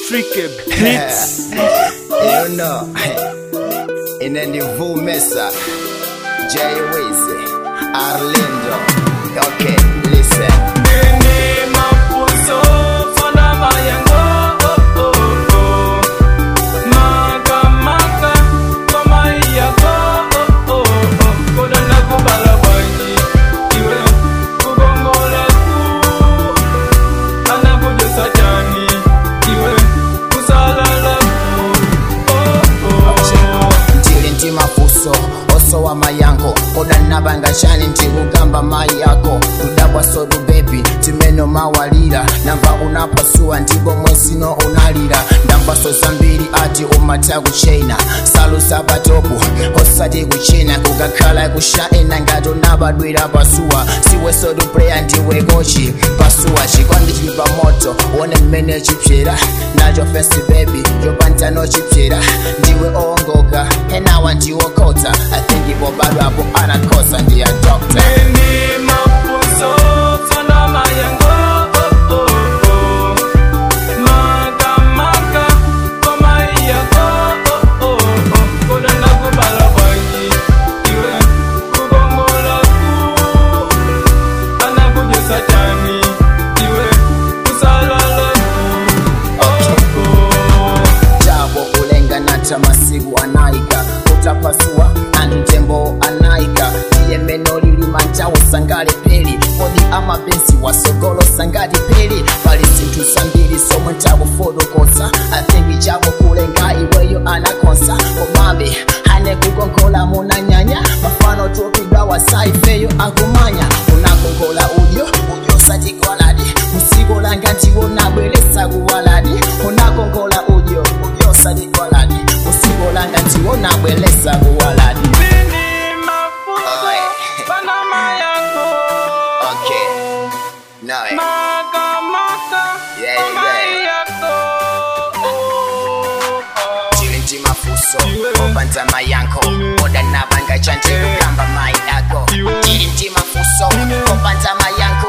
Tricky Beats. you know, inanivumesa Jay Wiz, Arlindo. Okay, listen. Ini mapuso fana mayango oh oh oh. Maka maka kama iyako oh oh oh. Koda na kubala banyi iwe kugongola tu. Anakuja sajani iwe kusalala tu oh oh. ndili ndi mafuso osowa mayankho koda nabangachani ndikugamba mayi yako tudabwa sodu bebi timeno mawalira namba unapasua ndipo mwesino unalira ndambaso zambiri ati umata kuchena salusa patopu osati kuchena kukakhala kushaena ngati unabadwira pasuwa siwe sodu preya ndiwe kochi pasuwa chikondi chili pamoto one mmene chipyera nacho fesi bebi chopantano chipyera ndiwe owongoka enawa ndiwokota athinkipo badwapo anakhosa ndiya dokta Ini mapuso fana mayango oh oh oh. Maka maka kama iyako oh oh oh. Koda na kubala banyi iwe kugongola tu. Anakuja sajani iwe kusalala tu oh oh. jabo kulenga nata masiku anaika utapasua antembo anaika iye meno lili manjawo sangale peli kodi amapenzi wasogolo sangati peli pali zinthu zambiri somwe ntakufotokoza athingi chabo kulenga iweyo anakonsa komabe ane kukonkola munanyanya mafano tupidwa wasaifeyo akumanya unakonkola udyo udyo satikwaladi musiko langa ndiwo nabweresa kuwaladi unakonkola udyo udyo satikwaladi musiko langa ndiwo nabweresa kuwaladi Ini mapuso Oe. fana mayango Okay. nawe Maka maka Yeah, kama yeah. iyako oh oh. tili ndi mafuso Iwe. opanza mayankho Iwe. oda nabanga chanje kugamba mayi ako Iwe. tili ndi mafuso Iwe. opanza mayankho